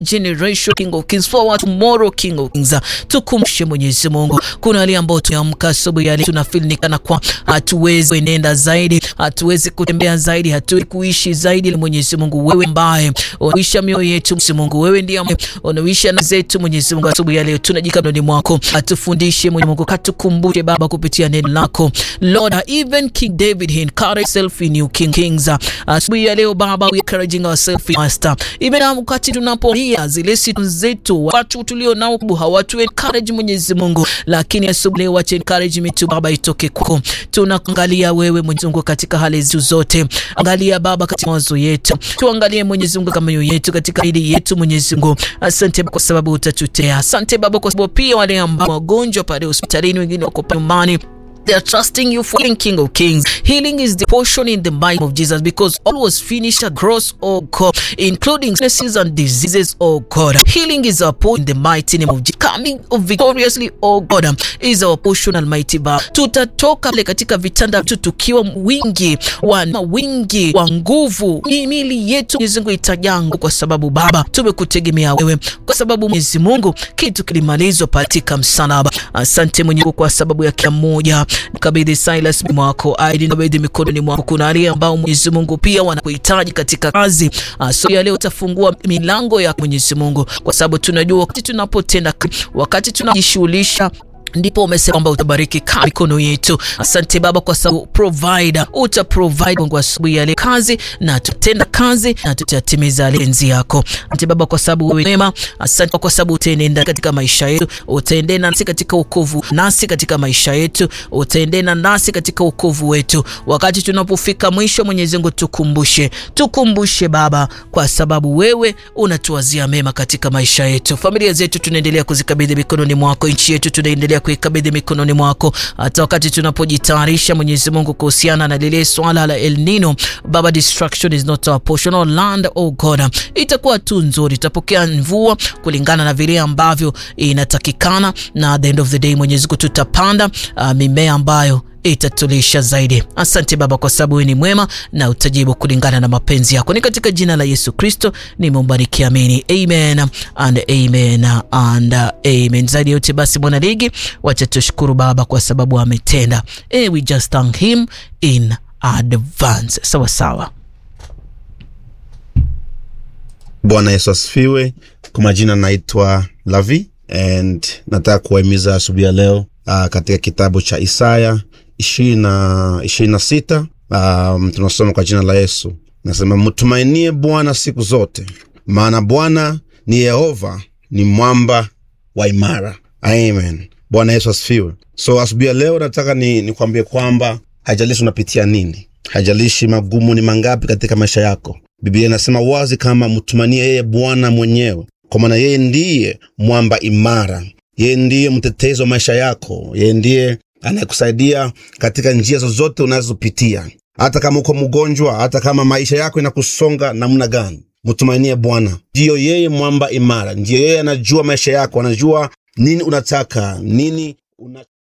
generation King of Kings, for our tomorrow King of Kings. Tukumshe Mwenyezi Mungu, kuna wale ambao tumeamka asubuhi ya leo tunafeel ni kana kwa hatuwezi kuenenda zaidi, hatuwezi kutembea zaidi, hatuwezi kuishi zaidi. Mwenyezi Mungu, wewe ambaye unaisha mioyo yetu, Mwenyezi Mungu, wewe ndiye unaisha na zetu. Mwenyezi Mungu, asubuhi ya leo tunajika ndani mwako, atufundishe Mwenyezi Mungu, katukumbushe Baba kupitia neno lako Lord, even King David he encouraged himself in you King Kings. Asubuhi ya leo Baba, we encouraging ourselves in Master, even wakati tunapolia zile situ zetu, watu tulio nao hawatu encourage Mwenyezi Mungu, lakini asubuhi leo wacha encouragement tu Baba itoke kwako. Tunaangalia wewe Mwenyezi Mungu katika hali zetu zote, angalia Baba katika mawazo yetu, tuangalie Mwenyezi Mungu kama mioyo yetu katika hili yetu Mwenyezi Mungu. Asante kwa sababu utatutea, asante Baba kwa sababu pia wale ambao wagonjwa pale hospitalini, wengine wako nyumbani They are trusting you for healing, King of Kings. Healing is the portion in the might of Jesus because all was finished at cross, oh God, including sicknesses and diseases, oh God. Healing is our portion in the mighty name of Jesus. Coming victoriously, oh God, is our portion, Almighty Baba. Tutatoka pale katika vitanda vyetu tukiwa wingi wa wingi wa nguvu, miili yetu Mwenyezi Mungu itajangu, kwa sababu Baba tumekutegemea wewe, kwa sababu Mwenyezi Mungu kitu kilimalizwa katika msalaba. Asante Mwenyezi Mungu kwa sababu ya kila mmoja Kabidhi Silas mwako aidi kabidhi mikononi mwako. Kuna wale ambao Mwenyezi Mungu pia wanakuhitaji katika kazi so ya leo, utafungua milango ya Mwenyezi Mungu, kwa sababu tunajua wakati tunapotenda, wakati tunajishughulisha ndipo umesema kwamba utabariki mikono yetu. Asante Baba kwa sababu provider, uta provide Mungu asubuhi ya leo kazi na tutenda kazi na tutatimiza lenzi yako. Asante Baba kwa sababu wewe mwema. Asante kwa sababu utaenenda katika maisha yetu, utaendena nasi katika wokovu, nasi katika maisha yetu, utaendena nasi katika wokovu wetu. Wakati tunapofika mwisho, Mwenyezi Mungu tukumbushe, tukumbushe Baba, kwa sababu wewe unatuwazia mema katika maisha yetu. Familia zetu tunaendelea kuzikabidhi mikononi mwako, nchi yetu tunaendelea kuikabidhi mikononi mwako, hata wakati tunapojitayarisha Mwenyezi Mungu kuhusiana na lile swala la El Nino. Baba, destruction is not our portion. Our land, oh God, itakuwa tu nzuri, tutapokea mvua kulingana na vile ambavyo inatakikana, na at the end of the day Mwenyezi Mungu tutapanda uh, mimea ambayo itatulisha zaidi. Asante Baba kwa sababu wewe ni mwema na utajibu kulingana na mapenzi yako. Ni katika jina la Yesu Kristo nimeomba nikiamini, amen and amen and amen. Zaidi yote basi, mwana ligi, wacha tushukuru Baba kwa sababu ametenda. Eh, we just thank him in advance. Sawa sawa. Bwana Yesu asifiwe. Kwa majina naitwa Lavi and nataka kuwahimiza asubuhi ya leo uh, katika kitabu cha Isaya ishirini na sita um, tunasoma kwa jina la Yesu, nasema mtumainie Bwana siku zote, maana Bwana ni Yehova, ni mwamba wa imara. Amen. Bwana Yesu asifiwe. So asubuhi ya leo nataka ni nikwambie kwamba haijalishi unapitia nini, haijalishi magumu ni mangapi katika maisha yako, Biblia inasema wazi kama mtumanie yeye Bwana mwenyewe, kwa maana yeye ndiye mwamba imara, yeye ndiye mtetezi wa maisha yako, yeye ndiye anayekusaidia katika njia zozote unazopitia, hata kama uko mgonjwa, hata kama maisha yako inakusonga namna gani, mtumainie Bwana. Ndiyo yeye mwamba imara, ndiyo yeye anajua maisha yako, anajua nini unataka, nini una